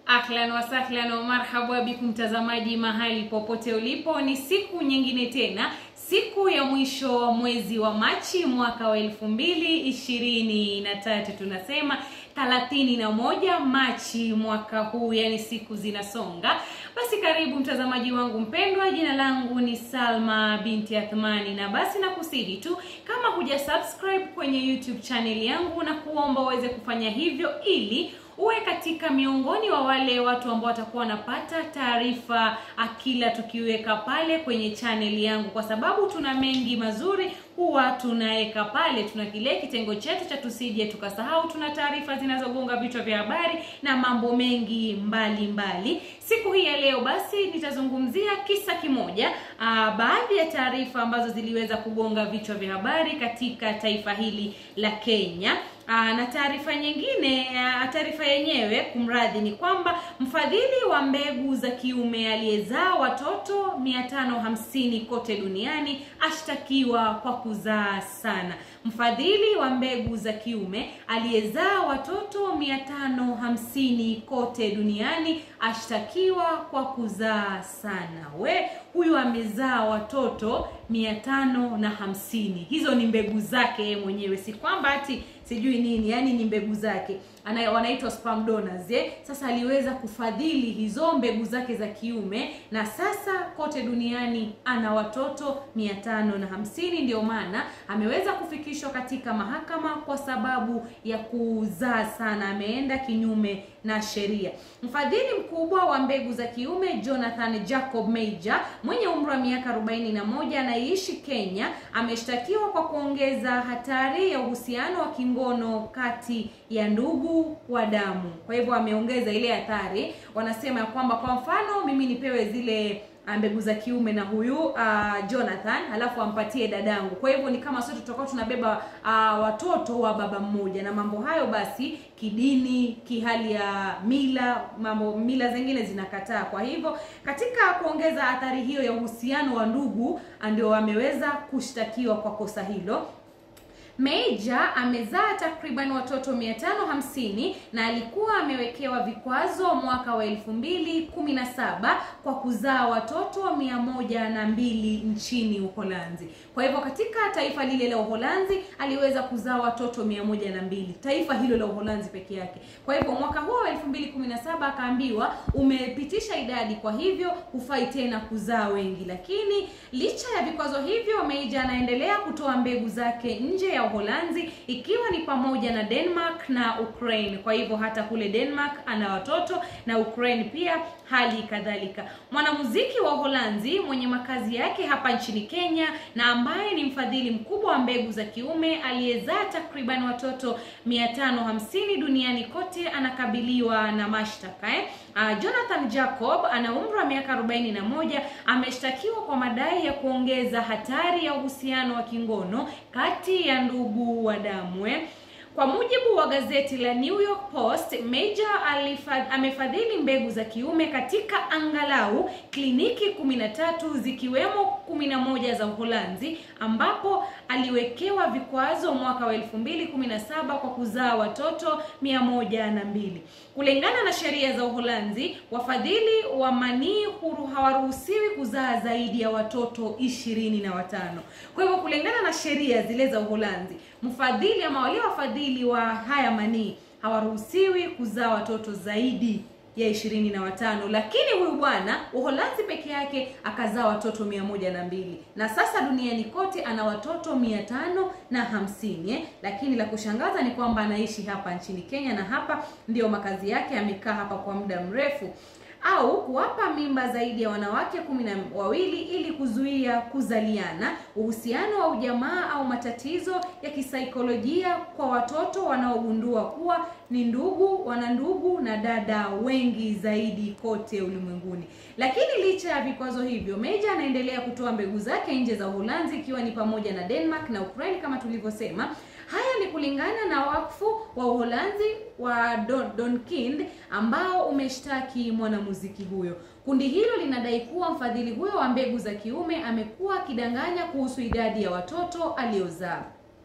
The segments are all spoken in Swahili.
Ahlan wasahlan wa marhaba bikum mtazamaji mahali popote ulipo, ni siku nyingine tena, siku ya mwisho wa mwezi wa Machi mwaka wa elfu mbili ishirini na tatu tunasema thelathini na moja Machi mwaka huu, yani siku zinasonga. Basi karibu mtazamaji wangu mpendwa, jina langu ni Salma binti Athmani, na basi nakusihi tu kama huja subscribe kwenye YouTube channel yangu, na kuomba uweze kufanya hivyo ili uwe katika miongoni wa wale watu ambao watakuwa wanapata taarifa kila tukiweka pale kwenye chaneli yangu, kwa sababu tuna mengi mazuri huwa tunaweka pale. Tuna kile kitengo chetu cha tusije tukasahau, tuna taarifa zinazogonga vichwa vya habari na mambo mengi mbalimbali mbali. Siku hii ya leo basi nitazungumzia kisa kimoja, aa, baadhi ya taarifa ambazo ziliweza kugonga vichwa vya habari katika taifa hili la Kenya. Aa, na taarifa nyingine, taarifa yenyewe kumradhi, ni kwamba mfadhili wa mbegu za kiume aliyezaa watoto 550 kote duniani ashtakiwa kwa kuzaa sana. Mfadhili wa mbegu za kiume aliyezaa watoto 550 kote duniani ashtakiwa kwa kuzaa sana. We, huyu amezaa watoto 550. Hizo ni mbegu zake yeye mwenyewe, si kwamba ati sijui nini, yani ni mbegu zake ana wanaitwa sperm donors eh. Sasa aliweza kufadhili hizo mbegu zake za kiume na sasa kote duniani ana watoto mia tano na hamsini. Ndio maana ameweza kufikishwa katika mahakama kwa sababu ya kuzaa sana, ameenda kinyume na sheria. Mfadhili mkubwa wa mbegu za kiume Jonathan Jacob Major mwenye umri wa miaka 41 anayeishi Kenya ameshtakiwa kwa kuongeza hatari ya uhusiano wa kingono kati ya ndugu wa damu. Kwa hivyo ameongeza ile hatari. Wanasema ya kwamba kwa mfano mimi nipewe zile mbegu za kiume na huyu uh, Jonathan halafu ampatie dadangu. Kwa hivyo ni kama sote tutakuwa tunabeba uh, watoto wa baba mmoja, na mambo hayo basi kidini, kihali ya mila, mambo mila zingine zinakataa. Kwa hivyo katika kuongeza athari hiyo ya uhusiano wa ndugu, ndio ameweza kushtakiwa kwa kosa hilo. Major amezaa takriban watoto 550 na alikuwa amewekewa vikwazo mwaka wa 2017 kwa kuzaa watoto 102 nchini Uholanzi. Kwa hivyo katika taifa lile la Uholanzi aliweza kuzaa watoto 102, taifa hilo la Uholanzi peke yake. Kwa hivyo mwaka huo wa 2017 akaambiwa umepitisha idadi, kwa hivyo hufai tena kuzaa wengi. Lakini licha ya vikwazo hivyo, Major anaendelea kutoa mbegu zake nje ya Uholanzi ikiwa ni pamoja na Denmark na Ukraine. Kwa hivyo hata kule Denmark ana watoto na Ukraine pia hali kadhalika. Mwanamuziki wa Uholanzi mwenye makazi yake hapa nchini Kenya na ambaye ni mfadhili mkubwa wa mbegu za kiume aliyezaa takriban watoto 550 duniani kote anakabiliwa na mashtaka eh? Uh, Jonathan Jacob ana umri wa miaka 41, ameshtakiwa kwa madai ya kuongeza hatari ya uhusiano wa kingono kati ya ndugu wa damu eh? Kwa mujibu wa gazeti la New York Post, Major alifad, amefadhili mbegu za kiume katika angalau kliniki 13 zikiwemo 11 za Uholanzi ambapo aliwekewa vikwazo mwaka wa 2017 kwa kuzaa watoto 102. Kulingana na sheria za Uholanzi, wafadhili wa manii huru hawaruhusiwi kuzaa zaidi ya watoto ishirini na watano. Kwa hivyo kulingana na sheria zile za Uholanzi, mfadhili ama wale wafadhili wa haya manii hawaruhusiwi kuzaa watoto zaidi ya ishirini na watano, lakini huyu bwana Uholanzi peke yake akazaa watoto mia moja na mbili na sasa duniani kote ana watoto mia tano na hamsini eh? Lakini la kushangaza ni kwamba anaishi hapa nchini Kenya na hapa ndio makazi yake, amekaa hapa kwa muda mrefu au kuwapa mimba zaidi ya wanawake kumi na wawili ili kuzuia kuzaliana, uhusiano wa ujamaa au matatizo ya kisaikolojia kwa watoto wanaogundua kuwa ni ndugu, wana ndugu na dada wengi zaidi kote ulimwenguni. Lakini licha ya vikwazo hivyo, Major anaendelea kutoa mbegu zake nje za Uholanzi ikiwa ni pamoja na Denmark na Ukraine kama tulivyosema. Haya ni kulingana na wakfu wa Uholanzi wa Don, Donkind ambao umeshtaki mwanamuziki huyo. Kundi hilo linadai kuwa mfadhili huyo wa mbegu za kiume amekuwa akidanganya kuhusu idadi ya watoto aliozaa.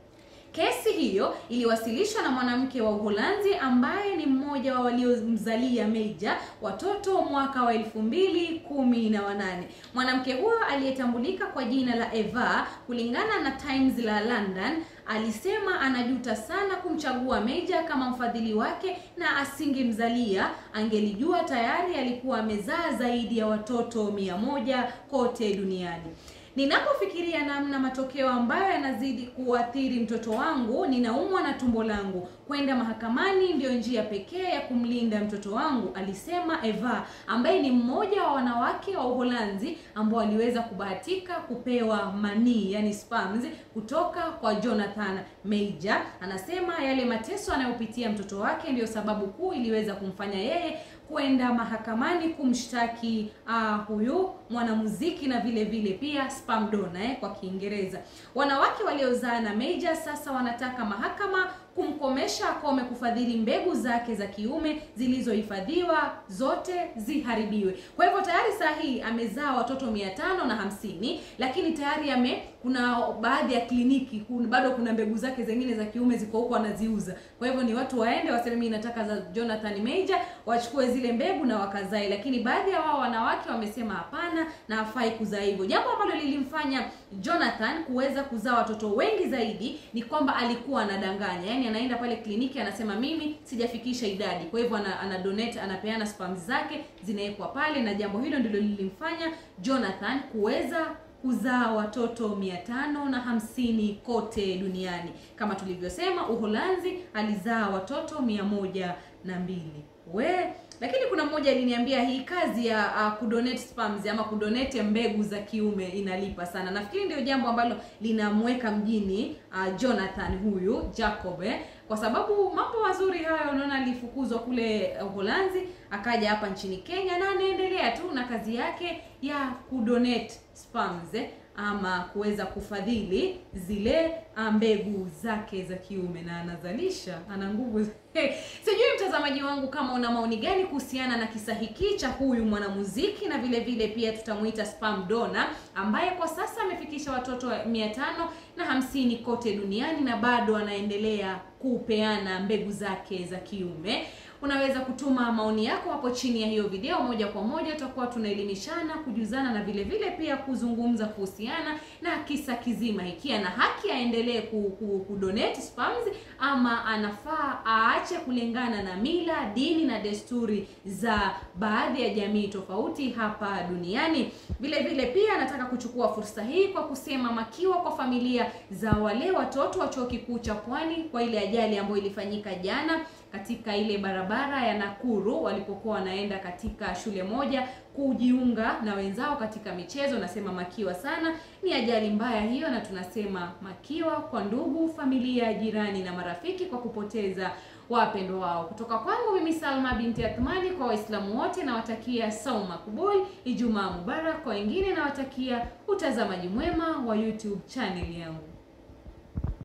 Kesi hiyo iliwasilishwa na mwanamke wa Uholanzi ambaye ni mmoja wa waliomzalia Meja watoto mwaka wa elfu mbili kumi na wanane. Mwanamke huyo aliyetambulika kwa jina la Eva, kulingana na Times la London, alisema anajuta sana kumchagua Meja kama mfadhili wake na asingemzalia angelijua tayari alikuwa amezaa zaidi ya watoto mia moja kote duniani. Ninapofikiria namna matokeo ambayo yanazidi kuathiri mtoto wangu, ninaumwa na tumbo langu. Kwenda mahakamani ndiyo njia pekee ya kumlinda mtoto wangu, alisema Eva, ambaye ni mmoja wa wanawake wa Uholanzi ambao waliweza kubahatika kupewa manii, yani sperms, kutoka kwa Jonathan Meja. Anasema yale mateso anayopitia mtoto wake ndiyo sababu kuu iliweza kumfanya yeye kwenda mahakamani kumshtaki uh, huyu mwanamuziki na vile vile pia sperm donor eh, kwa Kiingereza. Wanawake waliozaa na Meja sasa wanataka mahakama kumkomesha akome kufadhili mbegu zake za kiume zilizohifadhiwa zote ziharibiwe. Kwa hivyo tayari saa hii amezaa watoto mia tano na hamsini, lakini tayari ame kuna baadhi ya kliniki kun, bado kuna mbegu zake zingine za kiume ziko huko anaziuza. Kwa hivyo ni watu waende waseme mimi nataka za Jonathan Major, wachukue zile mbegu na wakazae, lakini baadhi ya wao wanawake wamesema hapana na hafai kuzaa hivyo. Jambo ambalo lilimfanya Jonathan kuweza kuzaa watoto wengi zaidi ni kwamba alikuwa anadanganya, yaani anaenda pale kliniki anasema mimi sijafikisha idadi, kwa hivyo ana, ana donate anapeana sperm zake zinawekwa pale, na jambo hilo ndilo lilimfanya Jonathan kuweza kuzaa watoto mia tano na hamsini kote duniani. Kama tulivyosema, Uholanzi alizaa watoto mia moja na mbili we lakini kuna mmoja aliniambia hii kazi ya uh, kudonate sperms ama kudonate mbegu za kiume inalipa sana. Nafikiri ndio jambo ambalo linamweka mjini uh, Jonathan huyu Jacob eh, kwa sababu mambo mazuri hayo. Unaona, alifukuzwa kule Uholanzi akaja hapa nchini Kenya na anaendelea tu na kazi yake ya kudonate sperms eh, ama kuweza kufadhili zile mbegu zake za kiume na anazalisha, ana nguvu sijui mtazamaji wangu kama una maoni gani kuhusiana na kisa hiki cha huyu mwanamuziki, na vile vile pia tutamuita sperm donor ambaye kwa sasa amefikisha watoto mia tano na hamsini kote duniani na bado anaendelea kupeana mbegu zake za kiume. Unaweza kutuma maoni yako hapo chini ya hiyo video moja kwa moja, tutakuwa tunaelimishana, kujuzana na vile vile pia kuzungumza kuhusiana na kisa kizima hiki. Ana haki aendelee ku, ku, kudonate sperms ama anafaa aache kulingana na mila, dini na desturi za baadhi ya jamii tofauti hapa duniani. Vile vile pia nataka kuchukua fursa hii kwa kusema makiwa kwa familia za wale watoto wa chuo kikuu cha Pwani kwa ile ajali ambayo ilifanyika jana katika ile barabara ya Nakuru walipokuwa wanaenda katika shule moja kujiunga na wenzao katika michezo. Nasema makiwa sana, ni ajali mbaya hiyo, na tunasema makiwa kwa ndugu, familia, jirani na marafiki kwa kupoteza wapendwa wao. Kutoka kwangu mimi Salma binti Athmani, kwa Waislamu wote nawatakia saum makbul, Ijumaa mubarak. Kwa wengine nawatakia utazamaji mwema wa YouTube channel yangu.